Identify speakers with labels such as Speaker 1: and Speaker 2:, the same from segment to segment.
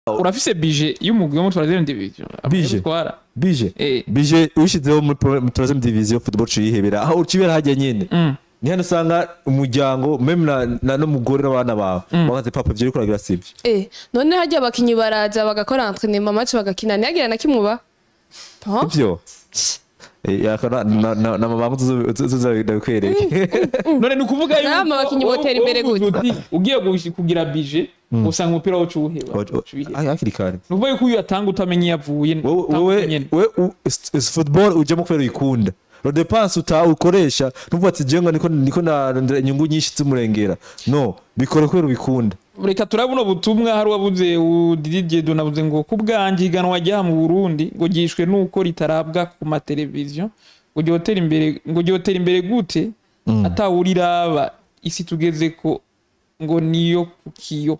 Speaker 1: urafise bije y'umugwi wo muri troisième division
Speaker 2: Bije?
Speaker 1: utwara
Speaker 2: bije
Speaker 1: eh
Speaker 2: bije wishizeho muri pro- muri troisième division football ciyihebera aho ukibera hajya nyene
Speaker 1: mm.
Speaker 2: ni hano usanga umuryango meme na- na n'umugore n'abana bawe bakaze papa ivyo uriko uragira sivyo
Speaker 3: Eh, none hajya abakinyi baraza bagakora entraînement match bagakina ntiyagira na kimwe uba Huh?
Speaker 2: ivyo Eh, yakora na- na- na mabanga tuzabikwereke
Speaker 1: none ni ukuvuga yuko
Speaker 3: Nama abakinyi botera imbere
Speaker 1: wowe
Speaker 3: gute?
Speaker 1: uti, ugiye gushi- kugira bije usanga umupira wo cuwuheba
Speaker 2: hakiri kare
Speaker 1: ni ukuvuga yuko uyu atanga utamenya iyo avuye
Speaker 2: wowe
Speaker 1: utanga
Speaker 2: wowe
Speaker 1: nyene.
Speaker 2: we u- s- s- football ujemo kubera uyikunda lo depense uta ukoresha nuvuga ati jenga niko niko narondera inyungu nyinshi z'umurengera no bikore kubera ubikunda
Speaker 1: reka turabona ubutumwa hari uwabuze Didier nabuze ngo ku bwanjye iganwa ryaha mu Burundi ngo gishwe nuko ritarabwa ku mateleviziyo ngo ryotera imbere ngo ryotera imbere gute atawuriraba isi tugeze ko ngo niyo kukiyo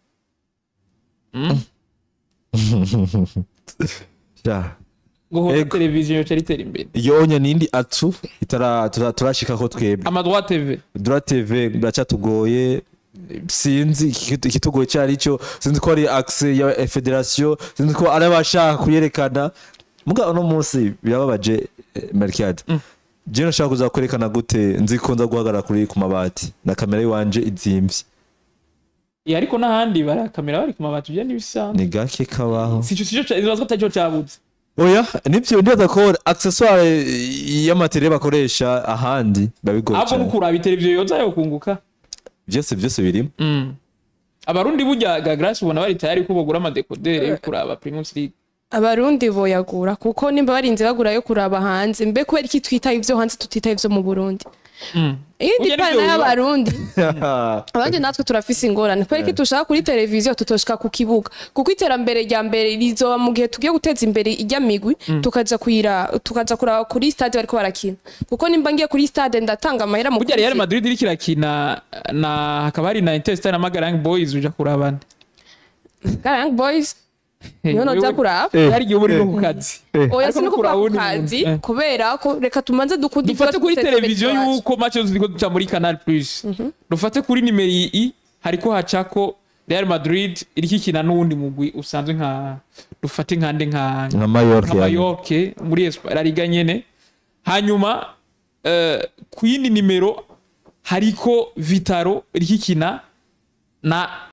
Speaker 2: ja
Speaker 1: ngo hora
Speaker 2: Ego.
Speaker 1: televiziyo yoca ritera imbere
Speaker 2: iyo onya nindi atu itara tura- turashikako twebwe
Speaker 1: amadwa tv
Speaker 2: dura tv biracatugoye sinzi iki- ikitugoye icyo ari cyo sinzi ko ari accès ya federation sinzi ko ari abashaka kuyerekana muga uno munsi birababaje eh, Melchiade je nashaka kuza kwerekana gute nzi ko nza guhagarara kuri ku mabati na kamera yiwanje izimvye
Speaker 1: Eh, ariko n'ahandi barakamera bari ku mabati byo n'ibisanzwe
Speaker 2: ni gake kabaho
Speaker 1: sico sico ca- ibaza ko atarico cabuze
Speaker 2: oya nivyo ndibaza ko accessoire y'amatere bakoresha ahandi babigoye
Speaker 1: ahubwo
Speaker 2: cyane
Speaker 1: nukuraba iteleviziyo yoza yo kunguka
Speaker 2: byose byose birimo
Speaker 1: Mm. abarundi burya gagrace ubona bari tayari ko bagura amadekodere yo kuraba primus league
Speaker 3: abarundi boyagura kuko nimba barinze bagura yo kuraba hanze mbe kubera iki twitaye ivyo hanze tutitaye ivyo mu burundi
Speaker 1: Mm.
Speaker 3: iyindi
Speaker 1: Burya
Speaker 3: pana
Speaker 1: nivyo biba.
Speaker 3: y'abarundi abandi natwe turafise ingorane kubera ko dushaka kuri televiziyo tutoshika ku kibuga kuko iterambere rya mbere rizoba mu gihe tugiye guteza imbere ijya migwi tukaja kuyira tukaja kuraba kuri stade bariko barakina kuko nimba ngiye kuri stade ndatanga amahera mu
Speaker 1: burya real
Speaker 3: kwinjira.
Speaker 1: madrid iriko irakina na hakaba hari na interstar na magarang boys uja kuraba nde
Speaker 3: Young boys niyo
Speaker 1: Wewe-
Speaker 3: noja kuraba
Speaker 2: Eh,
Speaker 1: hari igihe uba uri no ku kazi
Speaker 3: oya
Speaker 1: Ariko
Speaker 3: sinukuva
Speaker 1: kuraba
Speaker 3: ku
Speaker 1: uwundi
Speaker 3: kazi
Speaker 1: muntu. Eh.
Speaker 3: kubera ko reka tumanze dukunde
Speaker 1: dufate kuri televiziyo yuko match zose ziriko duca muri canal plus dufate kuri nimero i hariko hacako real madrid iriko ikina n'uwundi mugwi usanzwe nka dufate nkande nka
Speaker 2: nka Mallorca
Speaker 1: nka
Speaker 2: yani.
Speaker 1: Mallorca muri Espa- La Liga nyene hanyuma eh, ku yindi nimero hariko Vitaro iriko ikina na